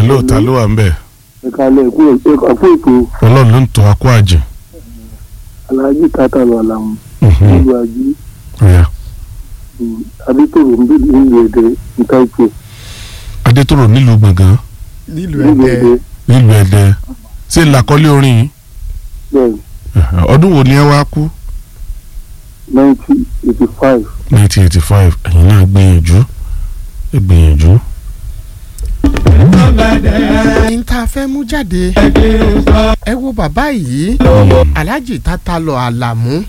hello ta ló wà ń bẹ̀ ìkàlẹ̀ ẹ̀kú ẹ̀kú ètò ọlọ́run ló ń tọ́ akó àjẹ́ aláàjì tata lọ àlàmù Mhm. nílùú àjí ọ̀yà adétòrò ń bèbè nílùú èdè nǹkan ìpè adétòrò nílùú gbọ̀ngàn nílùú nílùú ẹ̀dẹ́ èdè nílùú ẹ̀dẹ́ ṣé làkọ́lé orin yìí bẹ́ẹ̀ Ẹ̀hẹ̀, ọdún wo ni ẹ wá kú nineteen eighty five nineteen eighty five ẹ̀yin náà gbìyànjú ẹ gbìyànjú. n ta fẹ́ mú jáde ẹ wo bàbá yìí alhaji tata lọ àlàmú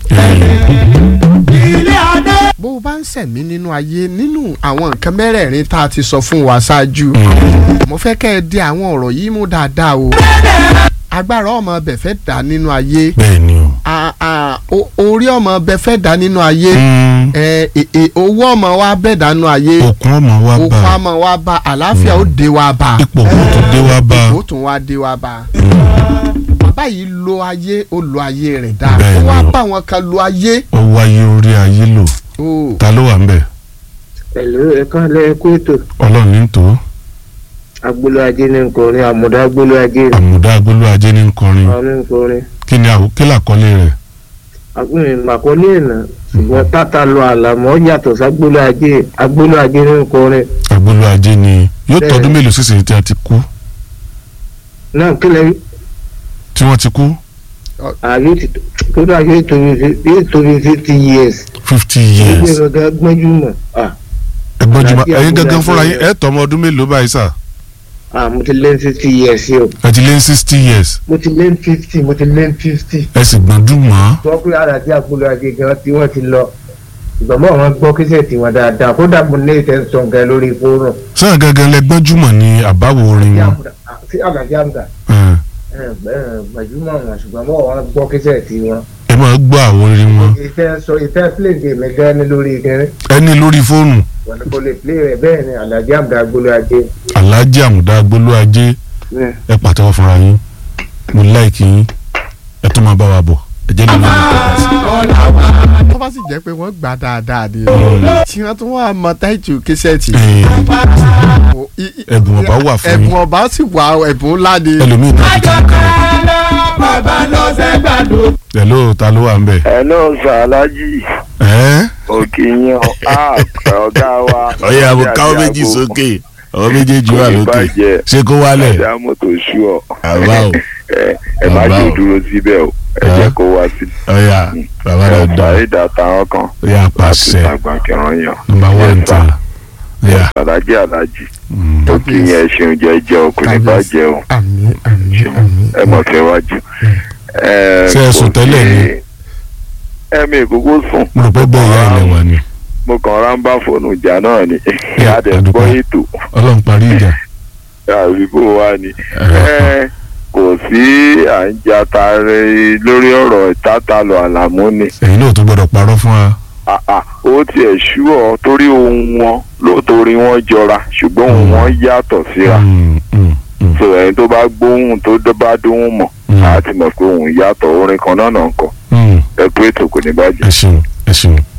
bó o bá ń sẹ̀mí nínú ayé nínú àwọn nǹkan mẹ́rẹ̀ẹ̀rin tá a ti sọ fún wa ṣáájú mo fẹ́ kẹ́ ẹ di àwọn ọ̀rọ̀ yìí mú dáadáa o agbára ọmọ ọbẹ̀ fẹ́ dà nínú ayé bẹ́ẹ̀ ni o. a- a- o- orí ọmọ ọbẹ̀ fẹ́ dà nínú ayé Mm, ẹ ẹ ẹ, owó ọmọ wa bẹ̀ dà nínú ayé òkun ọmọ wa òkú bá ọmọ wa bá àlàáfíà ó dé wa bá ipò kò tó dé wa bá ó tún wá dé wa bá bàbá yìí lo ayé ó lo ayé rẹ̀ dáa Bẹ́ẹ̀ ó ni wá o. bá wọn kan lo ayé ó wáyé orí ayé lò ó ta ló wà ń bẹ̀ Hello, ẹ káàlẹ́ ẹ kú ètò ọlọ́run ní tó agbolo ajé ní nkọrin àmúdá agbolo ajé ní àmúdá agbóló ajé ní nkọrin àwọn nkọrin kí ni àwò kí làkọ́lé rẹ̀ àpẹẹrẹ màkọlé ìnà ṣùgbọ́n tata lọ àlàmọ́ yàtọ̀ ságbolo ajé agbolo ajé ní nkọrin agbóló ajé ni yóò Bẹ́ẹ̀. tọdún mélòó sísè tí a ti kú náà kílẹ̀ tí wọ́n ti kú ààyè ti tó dà yóò tóbi fi- yóò tóbi fifty years fifty gbogbo years ẹ̀rọ ga gbọ́njú mọ̀ ah ẹgbọ́n jùmọ̀ Àti ẹ̀yin agbóló gangan fúnra ajé yín rẹ̀. ẹ̀ tọ́ ọmọ ọdún mélòó báyìí sà ah mo ti lé fifty years yìí o ẹ ti lé sixty years mo ti lé fifty mo ti lé fifty ẹ sì gbọ́ndún mọ́ gbọ́ pé àràjì agbolo ajé gan tí wọ́n ti lọ ìgbàgbọ́ àwọn gbọ́ kíṣẹ́ tiwọn dáadáa kódà mo ní ìtẹ́sán gan lórí fóònù sọ́yìn gangan lẹ gbọ́njúmọ̀ ní àbáwo orin wọn sí àgàjì àmdà Ẹ̀, gbajúmọ̀ wọn ṣùgbọ́n mọ́ wọn gbọ́ kíṣẹ́ tí wọn. ẹ máa gbọ́ àwọn orin wọn ìfẹ́ sọ ìfẹ́ play game gan ni lórí kẹrin ẹ ní lórí fóònù wọn ni kò lè play rẹ̀ bẹ́ẹ̀ ni àlàjì àmdà agbolo ajé. aláàjì àmúdá agbóló ajé ẹ pàtẹ́wọ́ fúnra yín mo láìkì yín ẹ tó máa bá wa bọ̀ ẹ jẹ́ lórí tó bá sì jẹ́ pé wọ́n gbà dáadáa ni tí wọ́n tún wá mọ táìtù kíṣẹ́ẹ̀tì ẹ̀bùn ọba wà fún yín ẹ̀bùn ọba sì wà ẹ̀bùn ńlá ni ẹlòmíì náà ti tún kàn hello ta ló wà ń bẹ̀ hello sàlájì ẹ́ òkè yín ọ á ọgá wa. ọyẹ àbò káwọ́ méjì sókè ọwọ́ méjèèjì wà lókè ṣé kó wálẹ̀ ẹ̀dá mọ́tò ṣú ọ. àbá o ẹ ẹ má Àbá jò o. dúró síbẹ̀ o ẹ Ẹ́. jẹ́ kó wá sí. ọyà bàbá rẹ̀ dán sàrí dàtà wọn kan. ọyà láti pàṣẹ tàgbà kẹrán yàn. nọ́mbà one ta ọyà sàlájì alájì mm, òkè yẹn ṣeun jẹjẹ ọkùnrin bá jẹ o àmín àmín àmín ẹ mọ̀ fẹ́ wájú. Ṣé ẹ sùn tẹ́lẹ̀ ni? ẹ̀mí ìkókó sùn. mo rò pé bẹ́ẹ̀ ìyá ilẹ̀ wà ni mo kàn rán bá fóònù ìjà náà ni Ẹ, adẹ̀ àdúgbò. gbọ́ ètò ọlọ́run parí ìjà àbíkó wa ni. ẹ̀rọ Ẹ, kò sí à ń jatare lórí ọ̀rọ̀ ìtátàlọ̀ àlàmú ni ẹ̀yin náà tó gbọ́dọ̀ parọ́ fún wa Ah, ah, ó tiẹ̀ ṣú ọ torí ohun wọn lóòótórí wọn jọra ṣùgbọ́n ohun Mm. wọn yàtọ̀ síra Mm, mm, mm, so ẹni tó bá gbóhùn tó dọ́- bá dóhùn mọ̀ Mm. á ti mọ̀ pé ohun yàtọ̀ orin kan náà náà ń kọ mm. ẹ pé ètò kò ní bàjẹ́. ẹ ṣeun ẹ ṣeun